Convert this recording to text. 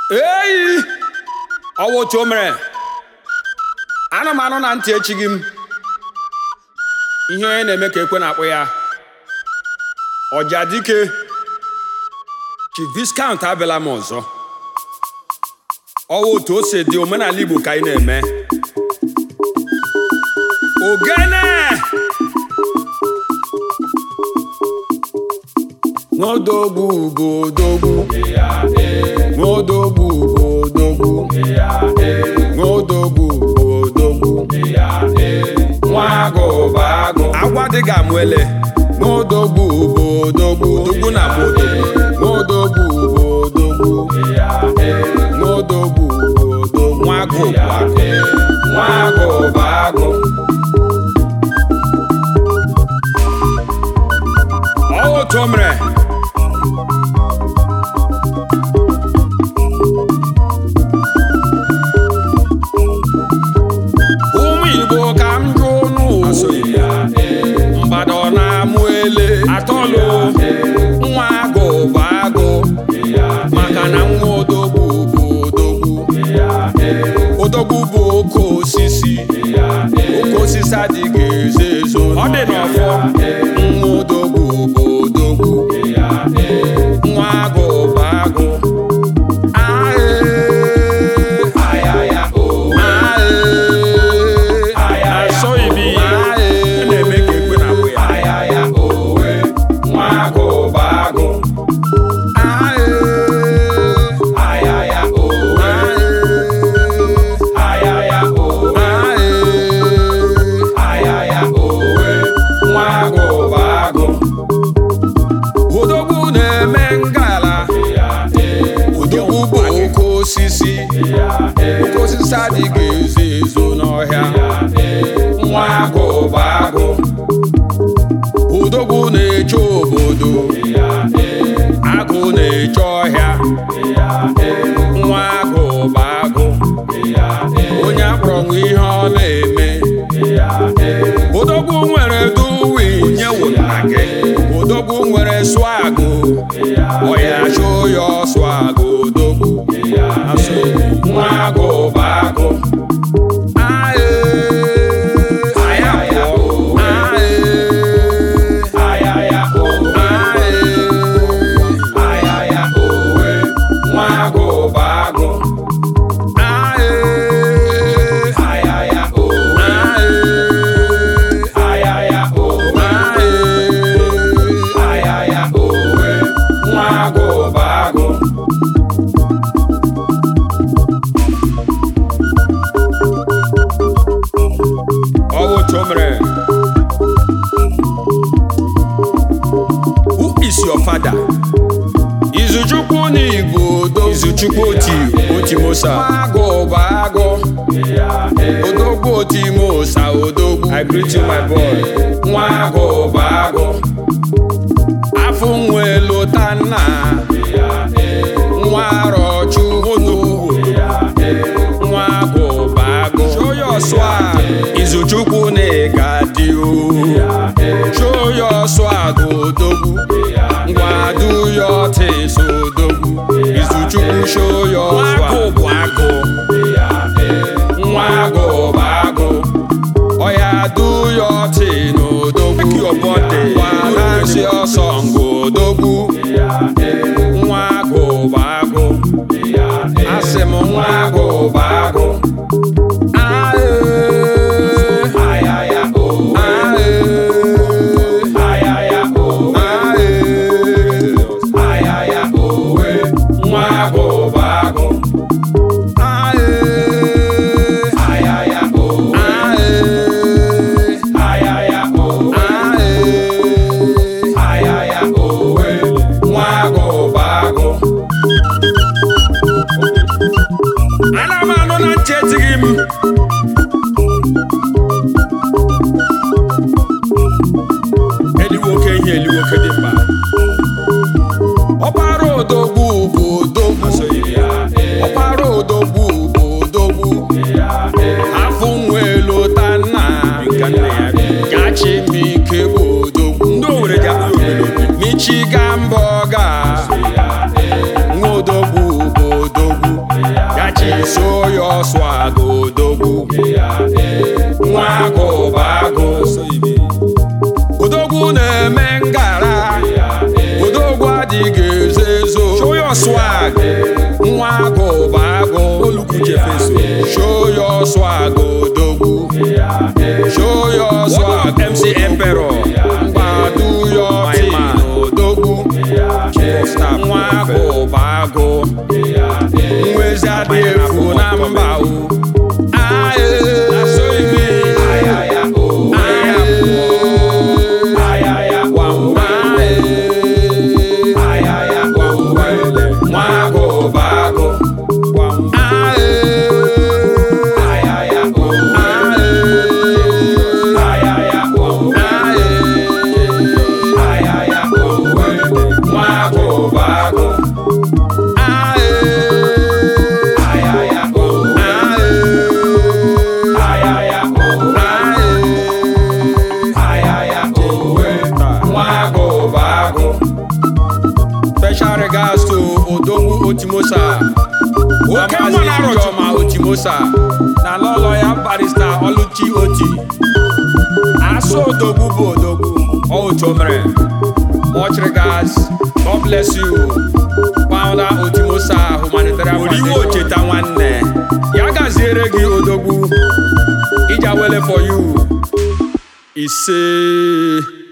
eyi ọwụ otu o mere ana m anụ na ntị echighị m ihe onye na-eme ka ekwe na-akpụ ya ọja dike chief viscount abịala m ọzọ ọwụ otu o si dị omenala igbo ka anyị na-eme ogene n'odogwu bụ odogwu n'odogwu bụ odogwu n'odogwu bụ odogwu nwa agụ bụ agụ agwa dịghị amụ ele n'odogwu bụ odogwu odogwu na bụ odogwu n'odogwu bụ odogwu n'odogwu bụ odogwu nwa agụ bụ agụ nwa agụ bụ agụ ọ otu o mere ụmụ igbo ka m jụ n'ụwa mgbada ọ na-amụ ele atọlụ nwa agụ bụ agụ maka na nwa odogwu bụ odogwu odogwu bụ oke osisi oke osisi adịghị ezo ezo ọ dị n'ọfọ nwa odogwu bụ odogwu nwa agụ bụ agụ asọghị m ihe na-eme ka ekwe na-akpụ ya nwa agụ bụ agụ nwa agụ bụ agụ odogwu na-eme ngala odogwu bụ oke osisi oke osisi adịghị ezo ezo n'ọhịa nwa agụ bụ agụ odogwu na-eche obodo agụ na-eche ọhịa nwa agụ bụ agụ onye akpọrọ nwe ihe ọ na-eme odogwu nwere duwi nye wụna gị odogwu nwere swagụ ọya chụ ya swagụ odogwu nwa agụ bụ agụ Aye, aye, aye, aye, nwa agụ bụ agụ Aye, nwa agụ bụ agụ ọwụ otu o mere who is your father izuchukwu na igbo odo izuchukwu oti otimosa agụ bụ agụ odogwu otimosa odogwu i greet you my boy nwa agụ bụ agụ afọ nwe lụta nna nwa arọchukwu nwa agụ bụ agụ show your swag izuchukwu na ịga dị o show your swag odogwu ngwa do your things odogwu izuchukwu show your swag bụ agụ nwa agụ bụ agụ oya do your thing odogwu make your body dance your song odogwu nwa agụ bụ agụ asị m nwa agụ bụ agụ Aye. Aye. Aye. nwa agụ bụ agụ Aye. nwa agụ bụ agụ ana m anụ na ntị etighị m eliwoke ihe eliwoke dị mkpa ọkpara odogwu bụ odogwu ọkpara odogwu bụ odogwu afọ nwa elu ta nna gachi m ike bụ odogwu ndị owere ji akpụ michigan bọga nwa odogwu bụ odogwu show your swag odogwu nwa agụ bụ agụ odogwu na-eme ngara odogwu adịghị ezo ezo show your swag nwa agụ bụ agụ olukwu jefeso show your swag odogwu show your swag mc emperor gbadu your team odogwu nwa agụ bụ agụ nwezi adị efu na mba o Aye. Aye. Gwam, aye. Nwa agụ bụ agụ. Gwam, aye. Aye. Nwa agụ bụ agụ. Special regards to Odongu Otimosa. Oke nwa na-arọchi ma Otimosa na lọlọ ya barista Oluchi Oti. Asụ Odogwu bụ Odogwu, ọ otu o mere. Much regards, God bless you. Founder Otimosa Humanitarian Foundation. Oriwo cheta nwanne. Ya gaziere gị Odogwu. Ija wele for you. Ise.